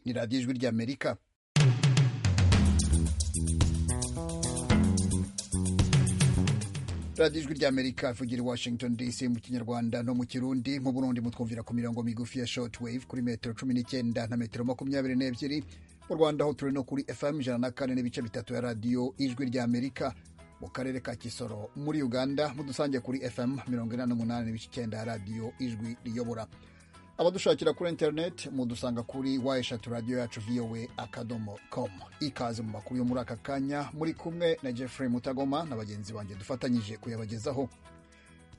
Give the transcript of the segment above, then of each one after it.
ni radiyo ijwi ry'amerika radiyo ijwi ry'amerika ivugira i washington dc mu kinyarwanda no mu kirundi mu burundi mutwumvira ku mirongo migufi ya short wave kuri metero cumi n'icyenda na metero makumyabiri n'ebyiri mu rwanda aho turi no kuri fm ijana na kane n'ibice bitatu ya radiyo ijwi ry'amerika mu karere ka kisoro muri uganda mudusange kuri fm mirongo inani n'umunani n'ibice icyenda ya radiyo ijwi riyobora abadushakira kuri interineti mudusanga kuri wa eshatu radiyo yacu vowe akadomo komu ikaze mu makuru yo muri aka kanya muri kumwe na jeffrey mutagoma na bagenzi banjye dufatanyije kuyabagezaho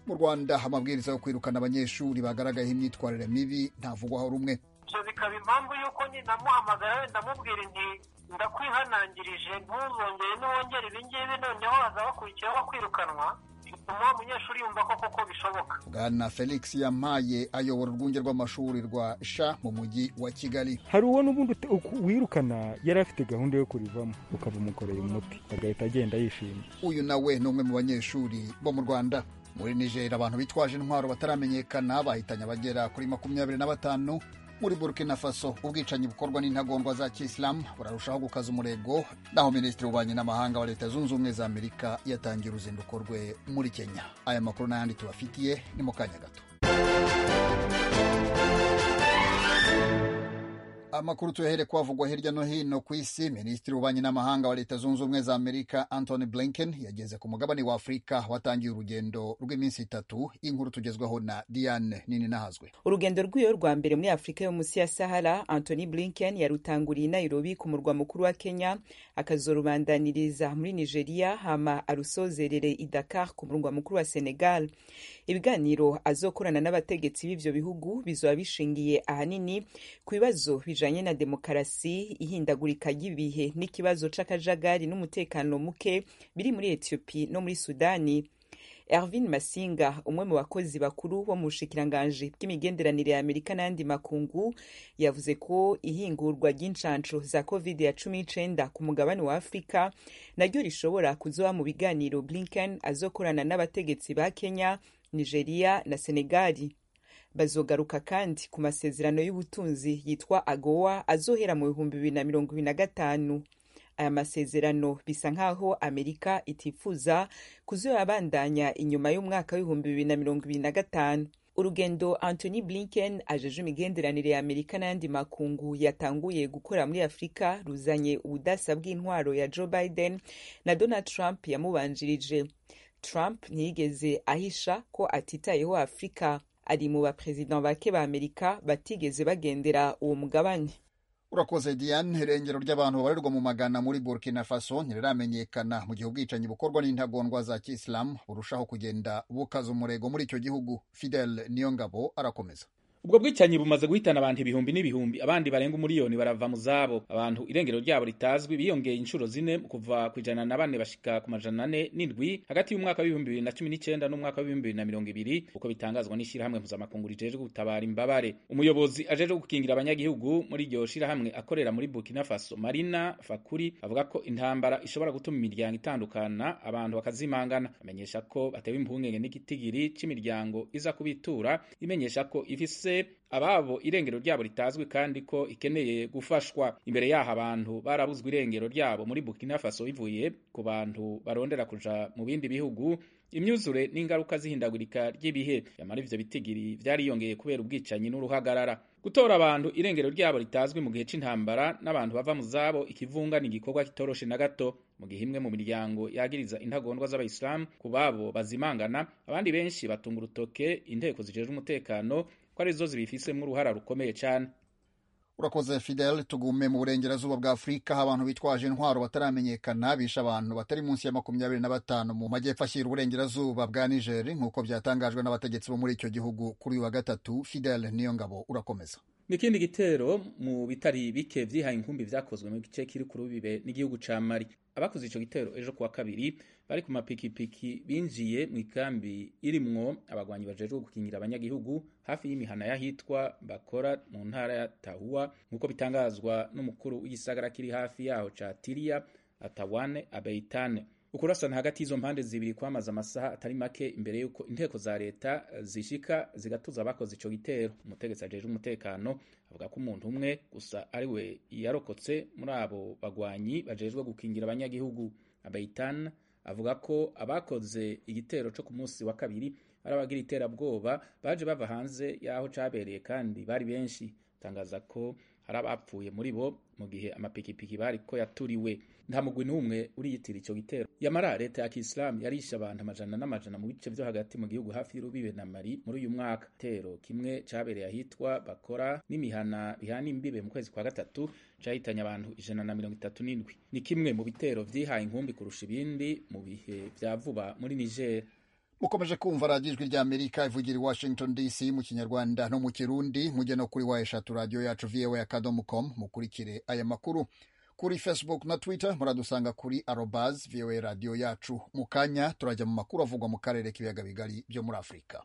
mu rwanda amabwiriza yo kwirukana abanyeshuri bagaragayeho imyitwarire mibi ntavugwaho rumwe ibyo bikaba impamvu y'uko nyine amuhamagara wenda amubwira inti ndakwihanangirije ntuzongere ntiwongere ibi ngibi noneho haza bakurikiyeho bakwirukanwa bituma wa munyeshuri yumva ko koko bishoboka bwana felix yampaye ayobora urwunge rw'amashuri rwa sha mu mujyi wa kigali hari uwo n'ubundi ut- uku- wirukana yari afite gahunda yo kurivamo ukaba umukoreye umuti agahita agenda yishimye uyu nawe ni umwe mu banyeshuri bo mu rwanda muri nigeria abantu bitwaje intwaro bataramenyekana bahitanye abagera kuri makumyabiri na batanu muri burkina faso ubwicanyi bukorwa n'intagondwa za kisilamu burarushaho gukaza umurego naho minisitiri w'ububanyi n'amahanga wa leta zunze ubumwe za amerika yatangiye uruzinduko rwe muri kenya aya makuru n'ayandi tubafitiye ni mu kanya gato amakuru tuyahere kwavugwa hirya no hino ku isi minisitiri w'ububanyi n'amahanga wa leta zunze ubumwe za amerika anthony blinken yageze ku mugabane wa afurika watangiye urugendo rw'iminsi itatu inkuru tugezwaho na diane nini nahazwe urugendo rw'iyo rwa mbere muri afurika yo munsi ya sahara anthony blinken yarutanguriye i nairobi ku murwa mukuru wa kenya akazorubandaniriza muri nigeria hama arusozerere i dakar ku murwa mukuru wa senegal ibiganiro azokorana n'abategetsi b'ivyo bihugu bizoba bishingiye ahanini ku bibazo bijanye na demokarasi ihindagurika ry'ibihe n'ikibazo c'akajagari n'umutekano muke biri muri etiyopi no muri sudani Ervin Masinga umwe mu bakozi bakuru bo mu bushikiranganji bw'imigenderanire ya Amerika n'andi makungu yavuze ko ihingurwa ry'incanshu za covid ya cumi n'icenda ku mugabane wa Afurika naryo rishobora kuzoba mu biganiro Blinken azokorana n'abategetsi ba Kenya, Nigeria na Senegali bazogaruka kandi ku masezerano y'ubutunzi yitwa agowa azohera mu bihumbi bibiri na mirongo ibiri na gatanu aya masezerano bisa nkaho amerika itifuza kuzoyabandanya inyuma y'umwaka w'ibihumbi bibiri na mirongo ibiri na gatanu urugendo anthony blinken ajeje imigenderanire ya amerika n'ayandi makungu yatanguye gukora muri afurika ruzanye ubudasa bw'intwaro ya joe biden na donald trump yamubanjirije trump ntiyigeze ahisha ko atitayeho afurika ari mu baperezida bake ba amerika batigeze bagendera uwo mugabane urakoze diane irengero ry'abantu babarirwa mu magana muri burkina faso ntiramenyekana mu gihe ubwicanyi bukorwa n'intagondwa za kisilamu burushaho kugenda bukaza umurego muri icyo gihugu fidel niyongabo arakomeza ubwo bwicanyi bumaze guhitana abantu ibihumbi n'ibihumbi abandi barenga umuriyoni barava mu zabo abantu irengero ryabo ritazwi biyongeye inshuro zine kuva ku ijana na bane bashika ku majana ane n'indwi hagati y'umwaka w'ibihumbi bibiri na cumi n'icenda n'umwaka w'ibihumbi bibiri na mirongo ibiri uko bitangazwa n'ishirahamwe mpuzamakungu rijejwe gutabara imbabare umuyobozi ajejwe gukingira abanyagihugu muri iryo shirahamwe akorera muri burkina faso marina fakuri avuga ko intambara ishobora gutuma imiryango itandukana abantu bakazimangana amenyesha ko batewe impungenge n'igitigiri cy'imiryango iza kubitura imenyesha ko ifise ababo irengero ryabo ritazwi kandi ko ikeneye gufashwa imbere yaho abantu barabuzwe irengero ryabo muri burkina faso bivuye ku bantu barondera kuja mu bindi bihugu imyuzure n'ingaruka z'ihindagurika ry'ibihe yamara ivyo bitigiri vyariyongeye kubera ubwicanyi n'uruhagarara gutora abantu irengero ryabo ritazwi mu gihe c'intambara n'abantu bava mu zabo ikivunga ni igikorwa kitoroshe na gato mu gihe imwe mu miryango yagiriza intagondwa z'abayisilamu ku babo bazimangana abandi benshi batunga urutoke inteko zijejwe umutekano ko arizo zibifisemwo uruhara rukomeye cane urakoze fidel tugume mu burengerazuba bwa afurika aho abantu bitwaje intwaro bataramenyekana bishe abantu batari munsi ya makumyabiri na batanu mu majyepfo ashyira uburengerazuba bwa nigeri nk'uko byatangajwe n'abategetsi bo muri icyo gihugu kuri uyu wa gatatu fidel niyo ngabo urakomeza n'ikindi gitero mu bitari bike vyihaye inkumbi vyakozwe mu gice kiri ku rubibe n'igihugu ca mari abakoze ico gitero ejo kuwa kabiri bari ku mapikipiki binjiye mu ikambi irimwo abagwanyi bajejwe gukingira abanyagihugu hafi y'imihana y'ahitwa bakora mu ntara ya tahuwa nk'uko bitangazwa n'umukuru w'igisagara kiri hafi yaho ca tiriya atawane abeitane ukurasana hagati y'izo mpande zibiri kwamaze amasaha atari make imbere y'uko inteko za leta zishika zigatuza abakoze ico gitero umutegetsi ajeje umutekano avuga ko umuntu umwe gusa ari we yarokotse muri abo bagwanyi bajejwe gukingira abanyagihugu abayitan avuga ko abakoze igitero co ku munsi wa kabiri ari abagira iterabwoba baje bava hanze y'aho cabereye kandi bari benshi tangaza ko hari abapfuye muri bo mu gihe amapikipiki bari ko yaturiwe nta mugwi n'umwe uriyitira ico gitero yamara leta ya kisilamu yarishe abantu amajana n'amajana mu bice vyo hagati mu gihugu hafi y'urubibe na mari muri uyu mwaka tero kimwe cabereye ahitwa bakora n'imihana bihana imbibe mu kwezi kwa gatatu cahitanye abantu ijana na mirongo itatu n'indwi ni kimwe mu bitero vyihaye inkumbi kurusha ibindi mu bihe vya vuba muri niger mukomeje kumva radiyo ijwi rya amerika ivugira i washington dc mu kinyarwanda no mu kirundi mujye no kuri wa eshatu radiyo yacu voa akadomo com mukurikire aya makuru kuri facebook na twitter muradusanga kuri arobaz voa radiyo yacu mu kanya turajya mu makuru avugwa mu karere k'ibiyaga bigari byo muri afurika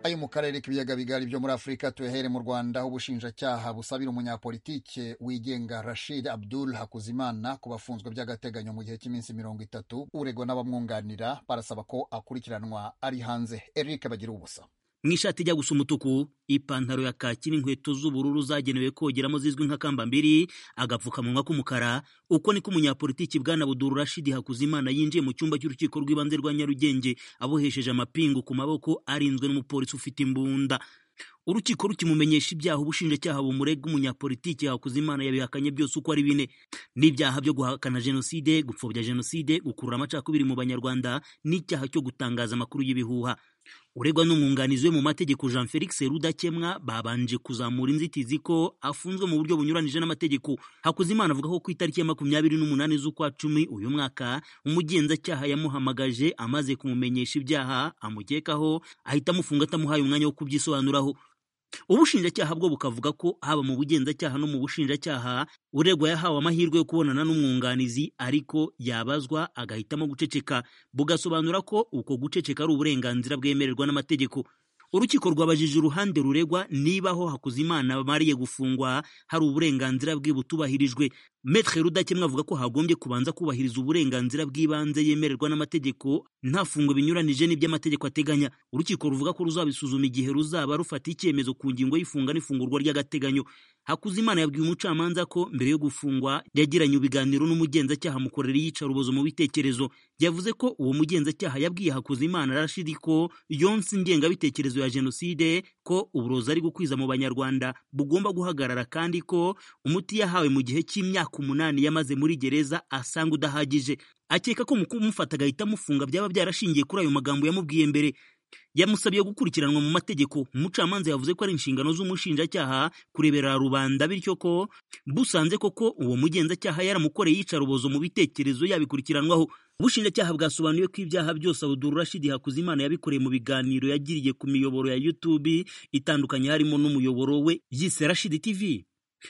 ayo mu karere k'ibiyaga bigari byo muri afurika tuyahere mu rwanda ubushinjacyaha busabira umunyapolitike wigenga rashid abdul hakuzimana ku bafunzwe by'agateganyo mu gihe cy'iminsi mirongo itatu uregwa n'abamwunganira barasaba ko akurikiranwa ari hanze eric bagira ubusa mu ishati ijya gusa umutuku ipantaro ya kaki n'inkweto z'ubururu zagenewe kogeramo zizwi nka kambambiri agapfukamunwa k'umukara uko niko umunyapolitiki bwana buduru rashidi hakuzimana yinjiye mu cyumba cy'urukiko rw'ibanze rwa nyarugenge abohesheje amapingu ku maboko arinzwe n'umupolisi ufite imbunda urukiko rukimumenyesha ibyaha ubushinjacyaha bumurega umunyapolitiki hakuzimana yabihakanye byose uko ari bine n'ibyaha byo guhakana jenoside gupfobya jenoside gukurura amacakubiri mu banyarwanda n'icyaha cyo gutangaza amakuru y'ibihuha uregwa n'umwunganizi we mu mategeko jean felix rudakemwa babanje kuzamura inzitizi ko afunzwe mu buryo bunyuranije n'amategeko hakuzimana avuga ko ku itariki ya makumyabiri n'umunani z'ukwa cumi uyu mwaka umugenzacyaha yamuhamagaje amaze kumumenyesha ibyaha amukekaho ahita amufunga atamuhaye umwanya wo kubyisobanuraho ubushinjacyaha bwo bukavuga ko haba mu bugenzacyaha no mu bushinjacyaha uregwa yahawe amahirwe yo kubonana n'umwunganizi ariko yabazwa agahitamo guceceka bugasobanura ko uko guceceka ari uburenganzira bwemererwa n'amategeko urukiko rwabajije uruhande ruregwa nibaho hakuzimana bamariye gufungwa hari uburenganzira bwe butubahirijwe metre rudakemwa avuga ko hagombye kubanza kubahiriza uburenganzira bw'ibanze yemererwa n'amategeko nta fungo binyuranije n'iby'amategeko ateganya urukiko ruvuga ko ruzabisuzuma igihe ruzaba rufata icyemezo ku ngingo y'ifunga n'ifungurwa ry'agateganyo hakuzimana yabwiye umucamanza ko mbere yo gufungwa yagiranye ibiganiro n'umugenzacyaha mukorera iyicarubozo mu bitekerezo yavuze ko uwo mugenzacyaha yabwiye hakuzimana rashidi ko yonse ingengabitekerezo ya jenoside ko uburozi ari gukwiza mu banyarwanda bugomba guhagarara kandi ko umuti yahawe mu gihe cy'imyaka umunani yamaze muri gereza asanga udahagije akeka ko mu kumufata agahita amufunga byaba byarashingiye kuri ayo magambo yamubwiye mbere yamusabye gukurikiranwa mu mategeko umucamanza yavuze ko ari inshingano z'umushinjacyaha kurebera rubanda bityo ko busanze koko uwo mugenzacyaha yaramukoreye yicarubozo mu bitekerezo yabikurikiranwaho ubushinjacyaha bwasobanuye ko ibyaha byose abuduru rashidi hakuzimana yabikoreye mu biganiro yagiriye ku miyoboro ya youtube itandukanye harimo n'umuyoboro we yise rashidi tv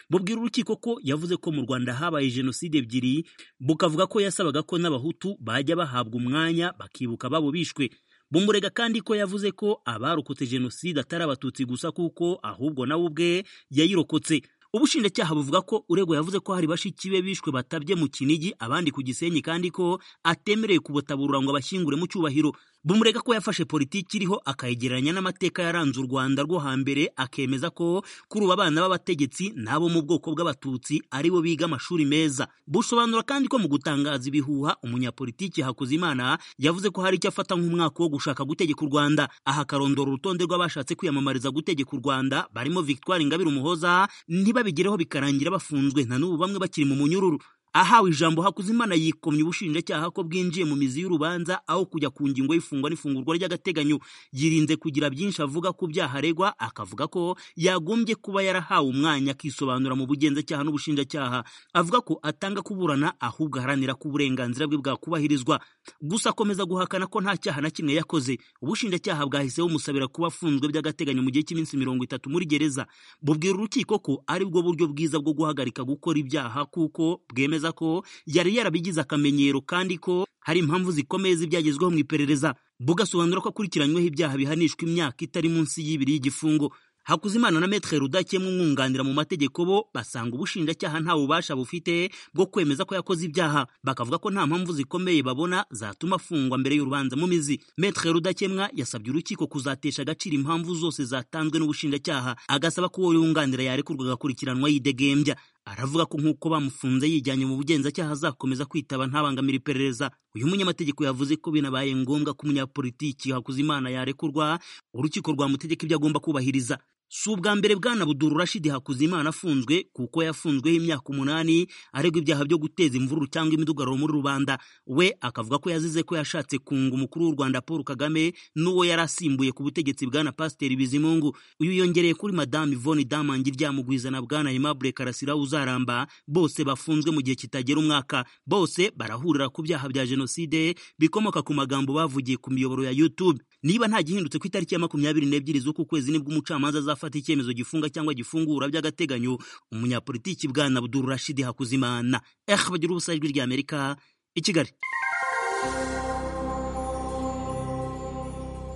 bubwira urukiko ko yavuze ko mu rwanda habaye jenoside ebyiri bukavuga ko yasabaga ko n'abahutu bajya bahabwa umwanya bakibuka babo bishwe bumurega kandi ko yavuze ko abarokotse jenoside atari abatutsi gusa kuko ahubwo nawe ubwe yayirokotse ubushinjacyaha buvuga ko uregwa yavuze ko hari bashiki be bishwe batabye mu kinigi abandi ku gisenyi kandi ko atemereye kubutaburura ngo abashyingure mu cyubahiro bumurega ko yafashe politiki iriho akayegeranya n'amateka yaranze u rwanda rwo hambere akemeza ko kuruba abana b'abategetsi n'abo mu bwoko bw'abatutsi ari bo biga amashuri meza busobanura kandi ko mu gutangaza ibihuha umunyapolitiki hakuzimana yavuze ko hari icyo afata nk'umwaka wo gushaka gutegeka u rwanda aha akarondora urutonde rw'abashatse kwiyamamariza gutegeka u rwanda barimo victoire ingabire umuhoza ntibabigereho bikarangira bafunzwe na n'ubu bamwe bakiri mu munyururu ahawe ijambo hakuzimana yikomye ubushinjacyaha ko bwinjiye mu mizi y'urubanza aho kujya ku ngingo y'ifungwa n'ifungurwa ry'agateganyo yirinze kugira byinshi avuga ku byaha aregwa akavuga ko yagombye kuba yarahawe umwanya akisobanura mu bugenzacyaha n'ubushinjacyaha avuga ko atanga kuburana ahubwo aharanira ko uburenganzira bwe bwakubahirizwa gusa akomeza guhakana ko nta cyaha na kimwe yakoze ubushinjacyaha bwahise bumusabira kuba afunzwe by'agateganyo mu gihe cy'iminsi mirongo itatu muri gereza bubwira urukiko ko aribwo buryo bwiza bwo guhagarika gukora ibyaha kuko bwemeza ko yari yarabigize akamenyero kandi ko hari impamvu zikomeye z'ibyagezweho mu iperereza bugasobanura ko akurikiranyweho ibyaha bihanishwa imyaka itari munsi y'ibiri y'igifungo hakuzimana na metre rudakemwa umwunganira mu mategeko bo basanga ubushinjacyaha nta bubasha bufite bwo kwemeza ko yakoze ibyaha bakavuga ko nta mpamvu zikomeye babona zatuma afungwa mbere y'urubanza mu mizi metre rudakemwa yasabye urukiko kuzatesha agaciro impamvu zose zatanzwe n'ubushinjacyaha agasaba ko uwo yunganira yarekurwa agakurikiranwa yidegembya aravuga ko nk'uko bamufunze yijyanye mu bugenzacyaha azakomeza kwitaba ntabangamira iperereza uyu munyamategeko yavuze ko binabaye ngombwa ko umunyapolitiki hakuzimana yarekurwa urukiko rwamutegeka ibyo agomba kubahiriza si ubwa mbere bwana buduru rashidi hakuzimana afunzwe kuko yafunzweho imyaka umunani aregwa ibyaha byo guteza imvururu cyangwa imidugararo muri rubanda we akavuga ko yazize ko yashatse kunga umukuru w'u rwanda paul kagame n'uwo yari asimbuye ku butegetsi bwana pasiteri bizimungu uyu yongereye kuri madamu ivoni damangi ryamugwiza na bwana aimable karasira uzaramba bose bafunzwe mu gihe kitagera umwaka bose barahurira ku byaha bya jenoside bikomoka ku magambo bavugiye ku miyoboro ya youtube niba nta gihindutse ku itariki ya makumyabiri n'ebyiri z'uku kwezi nibwo umucamanza azafata icyemezo gifunga cyangwa gifungura by'agateganyo umunyapolitiki bwana buduru rashidi hakuzimana eh bagira ubusa ijwi ry'amerika i kigali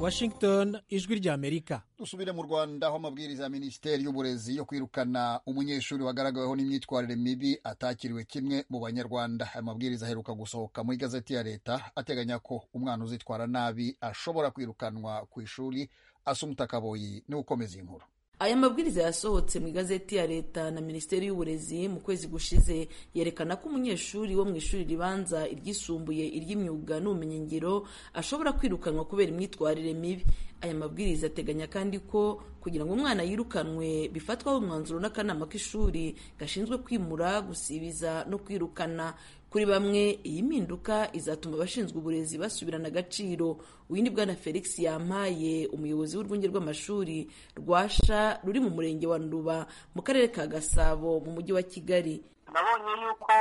washington ijwi ry'amerika dusubire mu rwanda aho amabwiriza ya minisiteri y'uburezi yo kwirukana umunyeshuri wagaragaweho n'imyitwarire mibi atakiriwe kimwe mu banyarwanda aya mabwiriza aheruka gusohoka mu igazeti ya leta ateganya ko umwana uzitwara nabi ashobora kwirukanwa ku ishuri asumuta kaboyi niwe ukomeza iyi nkuru aya mabwiriza yasohotse mu igazeti ya leta na minisiteri y'uburezi mu kwezi gushize yerekana ko umunyeshuri wo mu ishuri ribanza iryisumbuye iry'imyuga n'ubumenyingiro ashobora kwirukanwa kubera imyitwarire mibi aya mabwiriza ateganya kandi ko kugira ngo umwana yirukanwe bifatwaho umwanzuro n'akanama k'ishuri gashinzwe kwimura gusibiza no kwirukana kuri bamwe iyi mpinduka izatuma abashinzwe uburezi basubirana agaciro windi bwana felix yampaye umuyobozi w'urwunge rw'amashuri rwasha ruri mu murenge wa nduba mu karere ka gasabo mu mujyi wa kigali nabonye yuko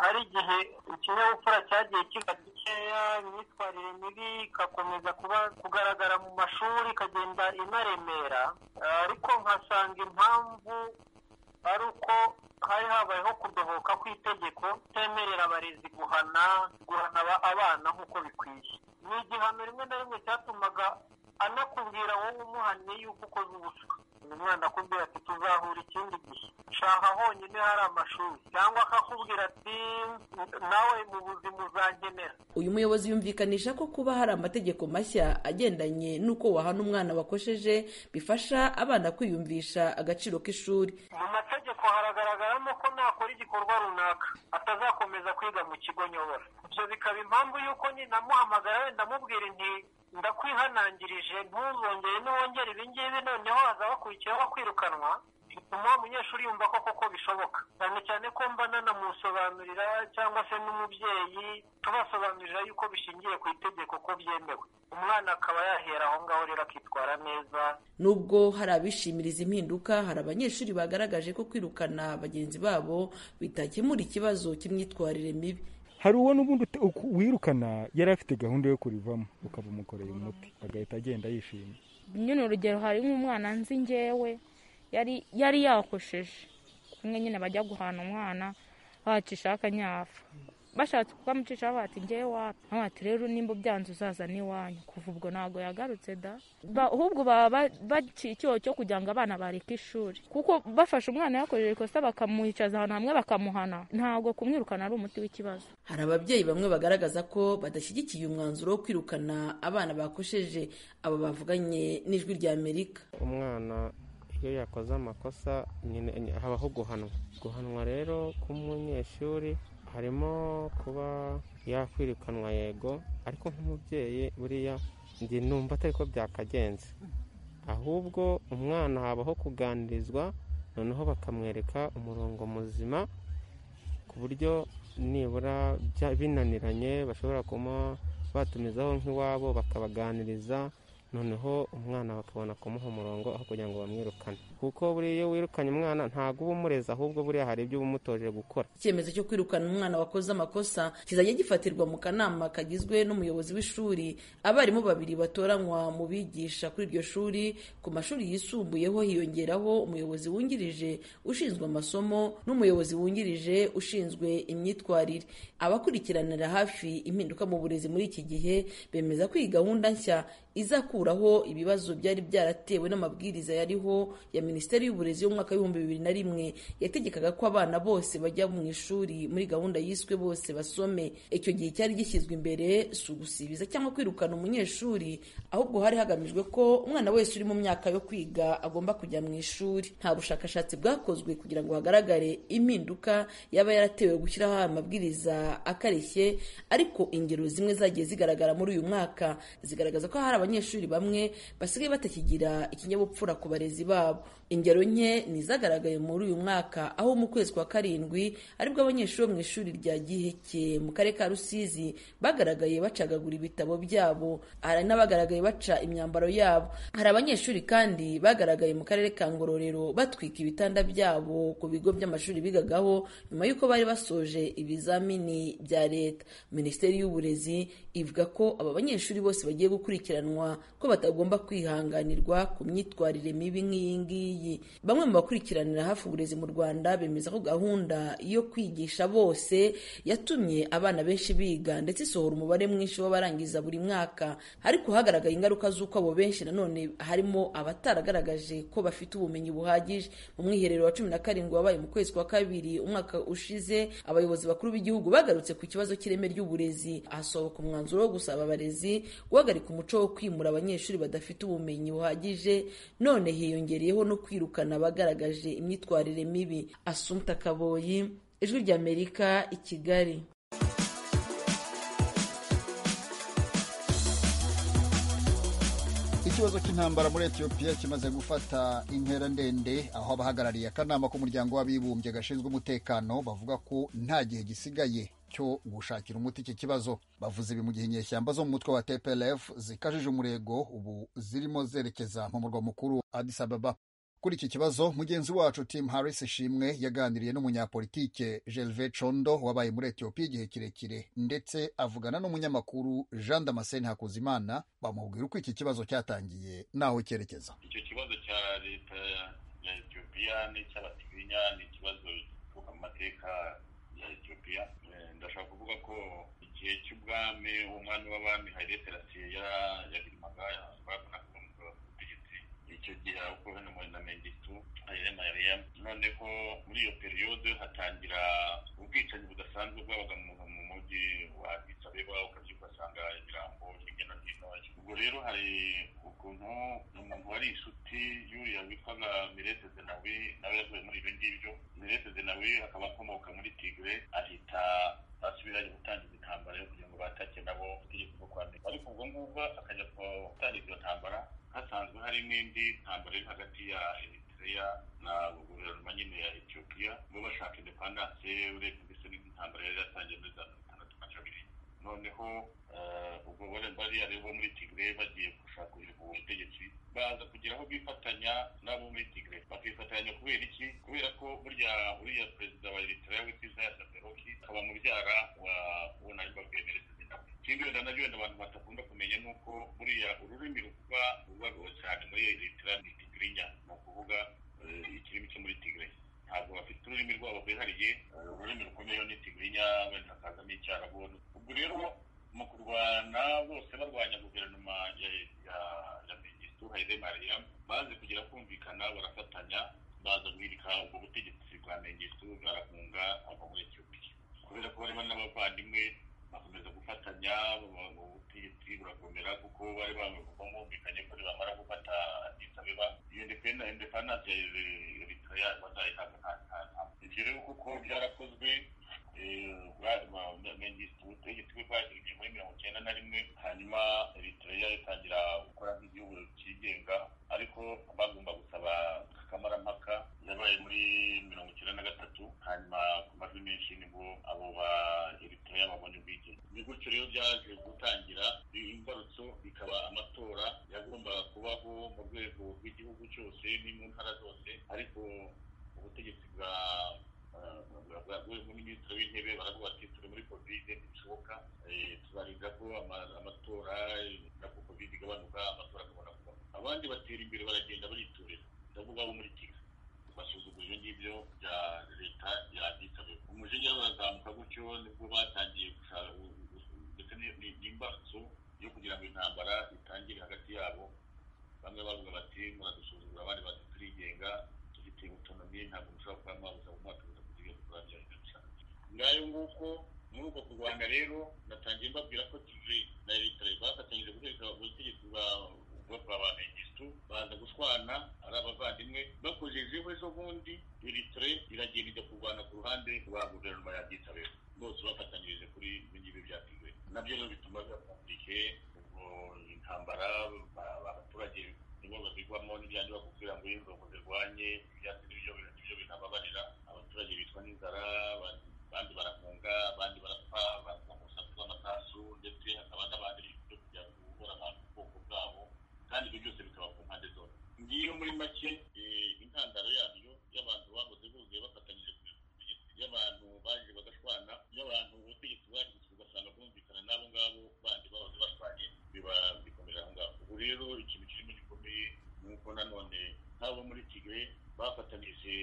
hari igihe ikinyabupfura cyagiye kiba gikeya imyitwarire mibi igakomeza kuba kugaragara mu mashuri ikagenda inaremera ariko nkasanga impamvu ari uko hari habayeho kudohoka kw'itegeko temerera abarezi guhana guhana abana nk'uko bikwiye ni igihano rimwe na rimwe cyatumaga anakubwira wowe umuhannye yuko ukoze ubuswa uyu mwana akubwira ati tuzahura ikindi gihe shaka honyine hari amashuri cyangwa akakubwira ati nawe mu buzima uzangenera uyu muyobozi yumvikanisha ko kuba hari amategeko mashya agendanye n'uko wahana umwana wakosheje bifasha abana kwiyumvisha agaciro k'ishuri mu mategeko haragaragaramo ko nakora igikorwa runaka atazakomeza kwiga mu kigo nyobora ibyo bikaba impamvu y'uko nyine amuhamagara wenda amubwira inti ndakwihanangirije ntuzongere ntiwongere ibi ngibi noneho hazaba wakurikiyeho kwirukanwa bituma wa munyeshuri yumva ko koko bishoboka cyane cyane ko mba nanamusobanurira cyangwa se n'umubyeyi tubasobanurira yuko bishingiye ku itegeko ko byemewe umwana akaba yahera aho ngaho rero akitwara neza nubwo hari abishimiriza impinduka hari abanyeshuri bagaragaje ko kwirukana bagenzi babo bitakemura ikibazo cy'imyitwarire mibi hari uwo n'ubundi wirukana yari afite gahunda yo kurivamo ukaba umukoreye umuti agahita agenda yishimye nyine urugero hari nk'umwana nzi ngewe yari yari yakosheje kumwe nyine bajya guhana umwana bacisha akanyafu bashatse kukamucisha bati ngewe wapi bati rero nimba ubyanze uzaza n'iwanyu kuva ubwo ntabwo yagarutse da ahubwo baba baciye icyobo cyo kugira ngo abana bareke ishuri kuko bafashe umwana yakoreje ikosa bakamuhicaza ahantu hamwe bakamuhana ntabwo kumwirukana ari umuti w'ikibazo hari ababyeyi bamwe bagaragaza ko badashyigikiye umwanzuro wo kwirukana abana bakosheje abo bavuganye n'ijwi rya amerika umwana iyo yakoze amakosa habaho guhanwa guhanwa rero k'umunyeshuri harimo kuba yakwirukanwa yego ariko nk'umubyeyi buriya njye numva atari ko byakagenze ahubwo umwana habaho kuganirizwa noneho bakamwereka umurongo muzima ku buryo nibura binaniranye bashobora kuba batumizaho nk'iwabo bakabaganiriza noneho umwana bakabona kumuha umurongo aho kugira ngo bamwirukane kuko buriya iyo wirukanye umwana ntabwo uba umurezi ahubwo buriya hari ibyo uba umutoje gukora icyemezo cyo kwirukana umwana wakoze amakosa kizajya gifatirwa mu kanama kagizwe n'umuyobozi w'ishuri abarimu babiri batoranywa mu bigisha kuri iryo shuri ku mashuri yisumbuyeho hiyongeraho umuyobozi wungirije ushinzwe amasomo n'umuyobozi wungirije ushinzwe imyitwarire abakurikiranira hafi impinduka mu burezi muri iki gihe bemeza ko iyi gahunda nshya izakura gukuraho ibibazo byari byaratewe n'amabwiriza yariho ya minisiteri y'uburezi y'umwaka w'ibihumbi bibiri na rimwe yategekaga ko abana bose bajya mu ishuri muri gahunda yiswe bose basome icyo gihe cyari gishyizwe imbere si ugusibiza cyangwa kwirukana umunyeshuri ahubwo hari hagamijwe ko umwana wese uri mu myaka yo kwiga agomba kujya mu ishuri nta bushakashatsi bwakozwe kugira ngo hagaragare impinduka yaba yaratewe gushyiraho aya mabwiriza akarishye ariko ingero zimwe zagiye zigaragara muri uyu mwaka zigaragaza ko hari abanyeshuri bamwe basigaye batakigira ikinyabupfura ku barezi babo ingero nke ni izagaragaye muri uyu mwaka aho mu kwezi kwa karindwi aribwo abanyeshuri bo mu ishuri rya giheke mu karere ka rusizi bagaragaye bacagagura ibitabo byabo hari n'abagaragaye baca imyambaro yabo hari abanyeshuri kandi bagaragaye mu karere ka ngororero batwika ibitanda byabo ku bigo by'amashuri bigagaho nyuma y'uko bari basoje ibizamini bya leta minisiteri y'uburezi ivuga ko aba banyeshuri bose bagiye gukurikiranwa ko batagomba kwihanganirwa ku myitwarire mibi nk'iyi ngiyi bamwe mu bakurikiranira hafi uburezi mu rwanda bemeza ko gahunda yo kwigisha bose yatumye abana benshi biga ndetse isohora umubare mwinshi w'abarangiza buri mwaka ariko hagaragaye ingaruka z'uko abo benshi nanone harimo abataragaragaje ko bafite ubumenyi buhagije mu mwiherero wa cumi na karindwi wabaye mu kwezi kwa kabiri umwaka ushize abayobozi bakuru b'igihugu bagarutse ku kibazo cy'ireme ry'uburezi ahasohoka umwanzuro wo gusaba abarezi guhagarika umuco wo kwimura abanyeshuri badafite ubumenyi buhagije none hiyongereyeho no kwirukana abagaragaje imyitwarire mibi asumta kaboyi ijwi ry'amerika i kigali ikibazo cy'intambara muri etiyopiya kimaze gufata intera ndende aho abahagarariye akanama k'umuryango w'abibumbye gashinzwe umutekano bavuga ko nta gihe gisigaye cyo gushakira umuti iki kibazo bavuze ibi mu gihe inyeshyamba zo mu mutwe wa tplf zikajije umurego ubu zirimo zerekeza mu murwa mukuru addis ababa kuri iki kibazo mugenzi wacu tim harris ishimwe yaganiriye n'umunyapolitike gerve condo wabaye muri etiyopiya igihe kirekire ndetse avugana n'umunyamakuru jean damascene hakuzimana bamubwira uko iki kibazo cyatangiye n'aho cyerekeza icyo kibazo cya leta ya etiyopiya n'icy'abatinya ni ikibazo gituruka mu mateka ya etiyopiya ndashaka kuvuga ko igihe cy'ubwami umwami w'abami hayire terasiye yarimaga babonaga icyo gihe uko hano muri na menditu ayirema yariya none ko muri iyo periyode hatangira ubwicanyi budasanzwe bwabaga mu mujyi wa isabeba ukabyo ugasanga ibirango hirya no hino ubwo rero hari ukuntu umuntu wari inshuti y'uriya witwaga mirete zenawi nawe yavuye muri ibyo ngibyo mirete zenawi akaba akomoka muri tigre ahita basubiranye gutangiza intambara yo kugira ngo batake nabo itegeko ryo kwandika ariko ubwo ngubwo akajya gutangiza iyo ntambara hasanzwe hari n'indi ntambara iri hagati ya eritrea na guverinoma nyine ya etiyopiya bo bashaka indepandanse urebye mbese n'intambara yari yatangiye muri za mirongo itandatu na kabiri noneho ubwo bariya rero bo muri tigre bagiye gushaka guhirika ubu butegetsi baza kugira aho bifatanya n'abo muri tigre bakifatanya kubera iki kubera ko burya uriya perezida wa eritrea witwa isaya saperoki akaba mubyara wa uwo nari babwemereza ikindi wenda nabyo wenda abantu batakunda kumenya ni uko buriya ururimi rukuba rubagaho cyane muri eritrea ni tigrinya ni ukuvuga ikirimi cyo muri tigre ntabwo bafite ururimi rwabo rwihariye ururimi rukomeyeho ni tigrinya wenda hakazamo icyarabu ubwo rero mu kurwana bose barwanya guverinoma ya ya mengistu haile mariam baze kugira kumvikana barafatanya baza guhirika ubwo butegetsi bwa mengistu barahunga ava muri etiyopiya kubera ko barimo n'abavandimwe bakomeza gufatanya ubutegetsi burakomera kuko bari bumvikanye ko nibamara gufata isabeba iyo independanse ya eritrea bazayihabwa nta ntana ibyo rero kuko byarakozwe ubutegetsi bwe bwagiriye muri mirongo icyenda na rimwe hanyuma eritrea itangira gukora nk'igihugu cyigenga ariko bagomba gusaba akamarampaka yabaye muri mirongo icyenda na gatatu hanyuma ku majwi menshi nibwo abo ba eritrea babonye ubwigenge ni gutyo rero byaje gutangira imbarutso bikaba amatora yagombaga kubaho mu rwego rw'igihugu cyose ni mu ntara zose ariko ubutegetsi bwa minisitiri w'intebe baravuga ati turi muri kovide ntibishoboka tuzarinda ko amatora na ko kovide igabanuka amatora akabona kuba abandi batera imbere baragenda bariturira ndavuga abo muri kigali basuzugura ibyo ngibyo bya leta ya disabeba umujinya urazamuka gutyo nibwo batangiye gushaka ndetse n'imbarutso yo kugira kugira ngo intambara itangire hagati yabo bamwe bavuga bati muradusuzugura abandi bati turigenga dufite utonomi ntabwo mushobora kuba mwabuza umwaka kuza kugira ngo turabyarira cyane ngayo nguko muri uko kurwanya rero natangiye mbabwira ko tuzi na leta bafatanyije gutegeka ubutegetsi bwa bwa ba megistu baza gushwana ari abavandimwe bakojeje ejo bundi eritore iragenda ijya kurwana ku ruhande rwa guverinoma ya gisabera bose bafatanyirije kuri ibi byatigwe nabyo rero bituma byakomplikeye intambara abaturage nibo bazigwamo n'ibyanjye bakubwira ngo inzongo zirwanye ibyatsi n'ibyo ibyo binababarira abaturage bitwa n'inzara abandi barafunga abandi barapfa baza mu rusaku rw'amatasu ndetse hakaba n'abandi byo kujya guhura abantu ubwoko bwabo kandi ibyo byose bikaba ku mpande zose ngiyo muri make intandaro yabyo y'abantu bahoze buzuye bafatanyije ku butegetsi y'abantu baje bagashwana y'abantu ubutegetsi bwaje ugasanga bumvikana n'abo ngabo bandi bahoze bashwanye biba bikomera aho ngaho ubu rero ikintu kirimo gikomeye ni uko nanone nk'abo muri kigali bafatanyije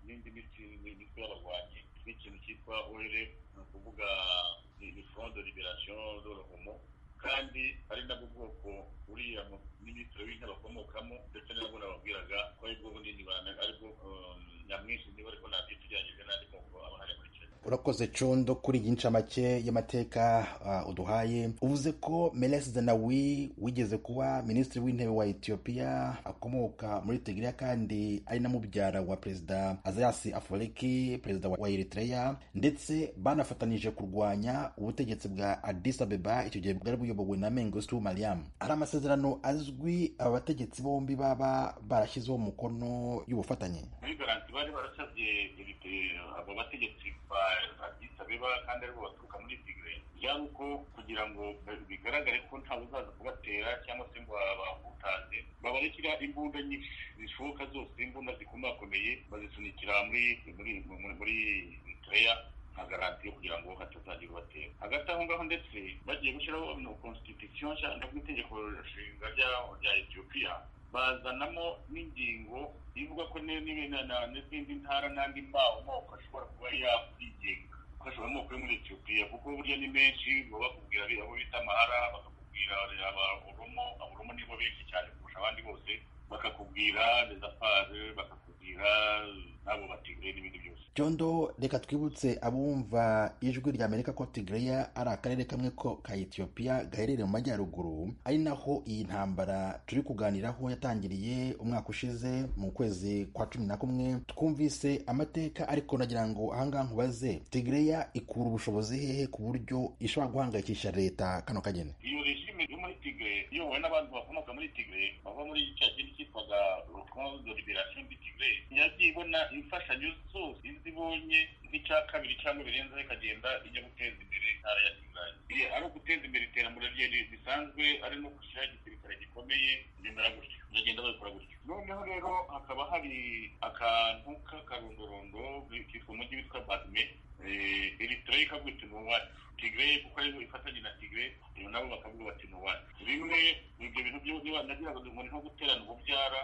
n'indi mitsi n'imitwe y'abarwanyi n'ikintu cyitwa orere ni ukuvuga ni fondo liberasiyo dorohomo kandi ari nabwo bwoko uriya minisitiri w'intebe akomokamo ndetse n'abo nababwiraga ko ari bwo bunini aribwo nyamwinshi niba ariko ntabyo tugerageze n'andi moko aba hari muri kenya urakoze condo kuri iyi ncamake y'amateka uh, uduhaye uvuze ko meles zenawi wigeze kuba minisitiri w'intebe wa etiyopiya akomoka muri tigiriya kandi ari na mubyara wa perezida azayasi afoleki perezida wa eritreya ndetse banafatanije kurwanya ubutegetsi bwa adis abeba icyo gihe bwari buyobowe na mengostu mariam hari amasezerano azwi aba bategetsi bombi baba barashyizeho umukono y'ubufatanye muri garanti bari barasabye abo bategetsi ba abeba kandi aribo baturuka muri tigre yaba uko kugira ngo bigaragare ko ntawe uzaza kubatera cyangwa se ngo abahutaze babarekera imbunda nyinshi zishoboka zose imbunda zikomakomeye bazisunikira muri muri muri eritreya nka garanti yo kugira ngo hatazagira ubatera hagati aho ngaho ndetse bagiye gushyiraho constitution cyangwa itegeko nshinga rya etiyopiya bazanamo n'ingingo ivuga ko n'izindi ntara n'andi mbaho moko ashobora kuba yakwigenga ashobora amoko yo muri etiyopiya kuko burya ni menshi baba bakubwira abo bita amahara bakakubwira aboromo aboromo nibo benshi cyane kurusha abandi bose bakakubwira rezapage bakakubwira n'abo batigire n'ibindi byose byondo reka twibutse abumva ijwi rya amerika ko tigreya ari akarere kamwe ko ka etiyopiya gaherereye mu majyaruguru ari naho iyi ntambara turi kuganiraho yatangiriye umwaka ushize mu kwezi kwa cumi na kumwe twumvise amateka ariko nagira ngo ahangaha nkubaze tigreya ikura ubushobozi hehe ku buryo ishobora guhangayikisha leta kano kageni iyo regime yo muri tigre iyobowe n'abantu bakomoka muri tigre bava muri cya kintu cyitwaga rukondo de liberation de tigre yagiye ibona imfashanyo zose ibonye nk'icya kabiri cyangwa birenze ikagenda ijya guteza imbere intara ya kigali ari uguteza imbere iterambere rye risanzwe ari no gushyiraho igisirikare gikomeye bimera gutyo bagenda babikora gutyo noneho rero hakaba hari akantu k'akarondorondo kitwa umujyi witwa badume eritreya ikavuga iti ni uwacu tigre kuko aribo ifatanye na tigre iyo nabo bakavuga bati ni uwacu bimwe ibyo bintu byose nagiraga ngo ni nko guterana ububyara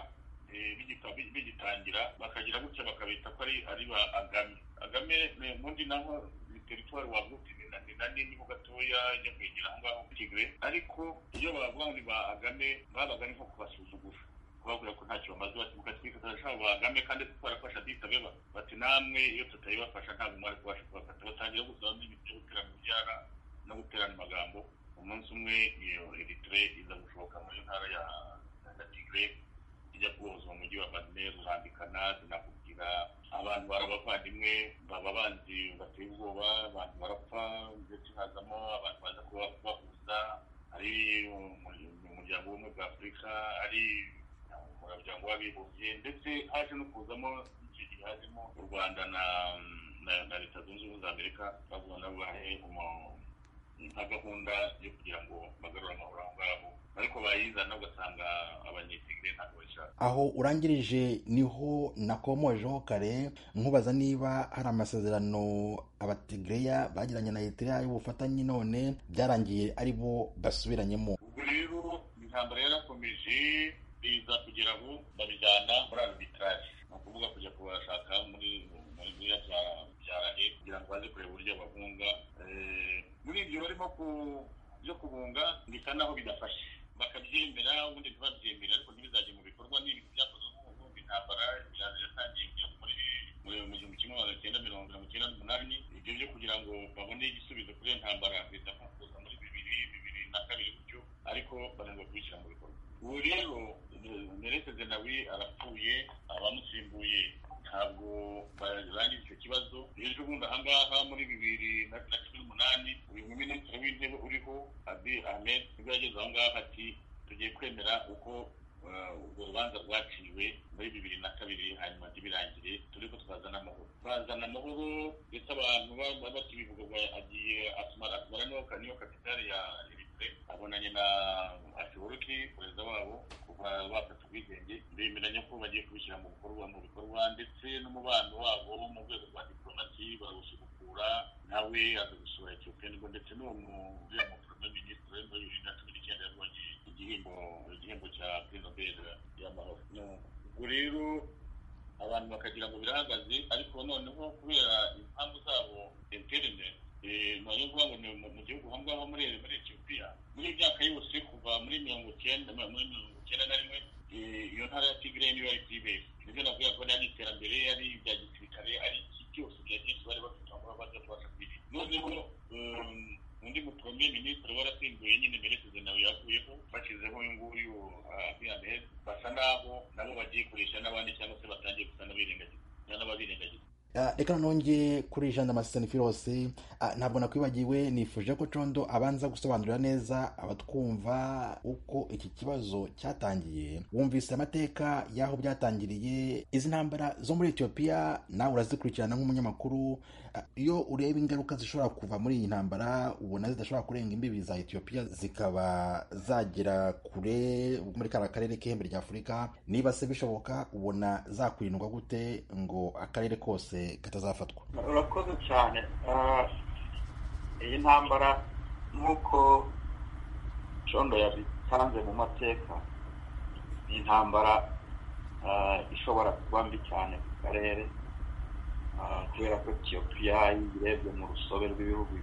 bigitangira bakagira gutya bakabita ko ari ba agame agame ubundi naho ni teritwari wagutse ni na nini ho gatoya ijya kwegera aho ngaho tigre ariko iyo bavuga ngo ni ba agame babaga ni nko kubasuzugura kubabwira ko ntacyo bamaze bati mukatwika turashaka ba agame kandi twarafasha ditabeba bati namwe iyo tutabibafasha ntabwo mwari kubasha kubafata batangira gusaba n'ibintu byo guterana ubyara no guterana amagambo umunsi umwe iyo eritire iza gushoboka muri ntara ya tigre ijya kubohoza mu mujyi wa badme rurambikana tunakubwira abantu barabavandimwe baba banzi bateye ubwoba abantu barapfa ndetse hazamo abantu baza kubahuza ari umuryango w'ubumwe bwa afurika ari umuryango w'abibumbye ndetse haje no kuzamo icyo gihe hajemo u rwanda na leta zunze ubumwe za amerika bavuga nabo bahe nka gahunda yo kugira ngo bagarure amahoro aho ngaho ariko bayizana ugasanga abanyetigire ntabwo bashaka aho urangirije niho nakomojeho kare nkubaza niba hari amasezerano abatigireya bagiranye na eritrea y'ubufatanye none byarangiye ari bo basubiranyemo ubwo rero intambara yarakomeje biza kugera aho babijyana muri arbitrage ni ukuvuga kujya kubashaka muri muri biriya bya bya rahe kugira ngo baze kureba uburyo bahunga muri ibyo barimo byo kubunga ndeka n'aho bidafashe bakabyemera ubundi ntibabyemere ariko ntibizajye mu bikorwa n'ibintu byakozwe nk'ubuvuzi intambara iraza yatangiye kujya muri mu gihumbi kimwe magana cyenda mirongo mirongo icyenda n'umunani ibyo byo kugira ngo babone igisubizo kuri iyo ntambara leta kuza muri bibiri bibiri na kabiri gutyo ariko bananirwa kubishyira mu bikorwa ubu rero merete zenawi arapfuye abamusimbuye ntabwo barangije icyo kibazo rero ubundi aha ngaha muri bibiri na cumi n'umunani uyu muminisitiri w'intebe uriho abi ahmed nibwo yageze aho ngaho ati tugiye kwemera uko urwo rubanza rwaciwe muri bibiri na kabiri hanyuma ntibirangire turi ko twazana amahoro bazana amahoro ndetse abantu bakibivuga agiye asumara niyo kapitali ya abonanye na ashiboruki perezida wabo kuva bafata ubwigenge bemeranya ko bagiye kubishyira mu bikorwa mu bikorwa ndetse n'umubano wabo wo mu rwego rwa diplomasi barawusubukura nawe aza gusura etiyopiya nibwo ndetse n'uwo mubyeyi muporome minisitiri muri bibiri na cumi n'icyenda yabonye igihembo igihembo cya puri nobel y'amahoro ubwo rero abantu bakagira ngo birahagaze ariko noneho kubera impamvu zabo interinete nayo kuvuga ngo ni mu gihugu aho ngaho muri muri etiyopiya muri myaka yose kuva muri mirongo icyenda muri mirongo icyenda na rimwe iyo ntara ya tigire niyo yari kuri beza nibyo navuga ko ari iterambere ari ibya gisirikare ari byose bya byinshi bari bafite aho baza kubasha kugira noneho undi mupremiye minisitiri warasimbuye nyine merekeze nawe yavuyeho bashyizeho uyu nguyu abiyamed basa naho nabo bagiye kurisha n'abandi cyangwa se batangiye gusa n'ababirengagiza reka nongeye kuri jean firose ntabwo nakwibagiwe nifuje ko condo abanza gusobanurira neza abatwumva uko iki kibazo cyatangiye wumvise amateka y'aho byatangiriye izi ntambara zo muri etiyopiya nawe urazikurikirana nk'umunyamakuru iyo ureba ingaruka zishobora kuva muri iyi ntambara ubona zidashobora kurenga imbibi za etiyopiya zikaba zagera kure muri kariya karere k'ihembe rya afurika niba se bishoboka ubona zakwirindwa gute ngo akarere kose katazafatwa urakoze cyane iyi ntambara nk'uko condo yabitanze mu mateka ni intambara ishobora kuba mbi cyane ku karere kubera ko etiyopiya yirebye mu rusobe rw'ibihugu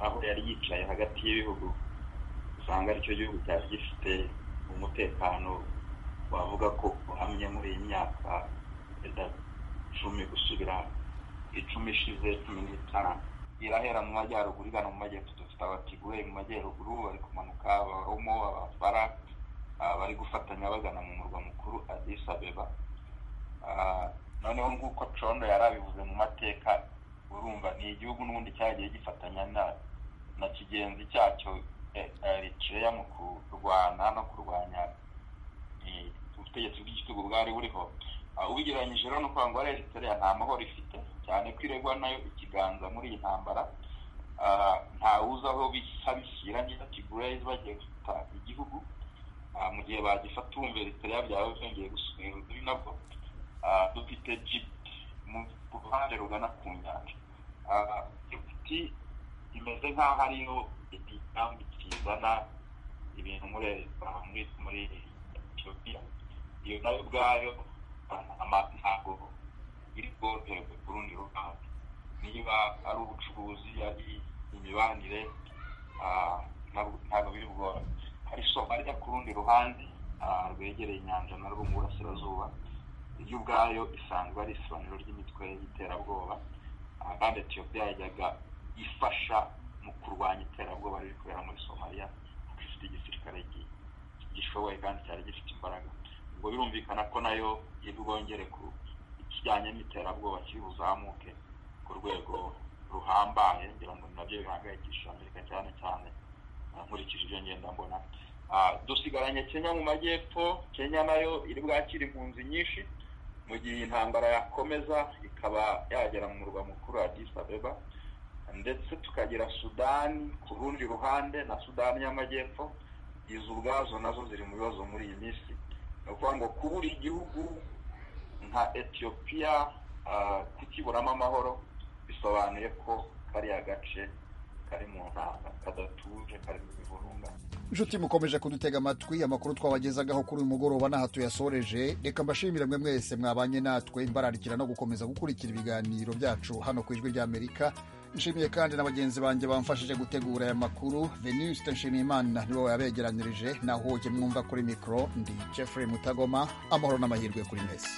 aho yari yicaye hagati y'ibihugu usanga aricyo gihugu cyari gifite umutekano wavuga ko uhamye muri iyi myaka cumi gusubira icumi ishize cumi n'itanu irahera mu majyaruguru igana mu majyepfo dufite abatigure mu majyaruguru bari kumanuka abaromo abafara bari gufatanya bagana mu murwa mukuru adisi abeba noneho nk'uko condo yari abivuze mu mateka urumva ni igihugu n'ubundi cyagiye gifatanya na kigenzi cyacyo eritreya mu kurwana no kurwanya ubutegetsi bw'igitugu bwari buriho ubigereranyije rero n'uko ngo eritrea nta mahoro ifite cyane ko iregwa nayo ikiganza muri iyi ntambara ntawuzi aho bishyira neza kigurezi bagiye gufata igihugu mu gihe bagifata uwumva eritrea byaba byongeye gusubira undi nabwo dufite jibuti mu ruhande rugana ku nyanja jibuti imeze nk'aho ariyo igitambi kizana ibintu muri muri etiyopiya iyo nayo ubwayo ntabwo iri bwoherwe ku rundi ruhande niba ari ubucuruzi ari imibanire ntabwo biri bworohe hari isoko ryo ku rundi ruhande rwegereye inyanja na rwo mu burasirazuba iyo ubwayo isanzwe ari isobanuro ry'imitwe y'iterabwoba kandi etiyopiya yajyaga ifasha mu kurwanya iterabwoba riri kubera muri somaliya kuko ifite igisirikare gishoboye kandi cyari gifite imbaraga ubwo birumvikana ko nayo iri bwongere ku ikijyanye n'iterabwoba kiri buzamuke ku rwego ruhambaye ngira ngo nabyo bihangayikishije amerika cyane cyane nkurikije ibyo ngenda mbona dusigaranye kenya mu majyepfo kenya nayo iri bwakira impunzi nyinshi mu gihe intambara yakomeza ikaba yagera mu murwa mukuru wa disabeba ndetse tukagira sudani ku rundi ruhande na sudani y'amajyepfo izo ubwazo nazo ziri mu bibazo muri iyi minsi ni ukuvuga ngo kubura igihugu nka etiyopiya kukiburamo amahoro bisobanuye ko kariya gace kari mu ntanga kadatuje karimo ibihurunga inshuti mukomeje kudutega amatwi amakuru twabagezagaho kuri uyu mugoroba n'aha tuyasoreje reka mbashimire mwe mwese mwabanye natwe mbararikira no gukomeza gukurikira ibiganiro byacu hano ku ijwi ry'amerika nshimiye kandi na bagenzi banjye bamfashije gutegura aya makuru veniste nshimiyimana nibo yabegeranyirije naho mwumva kuri mikoro ndi jeffrey mutagoma amahoro n'amahirwe kuri mwese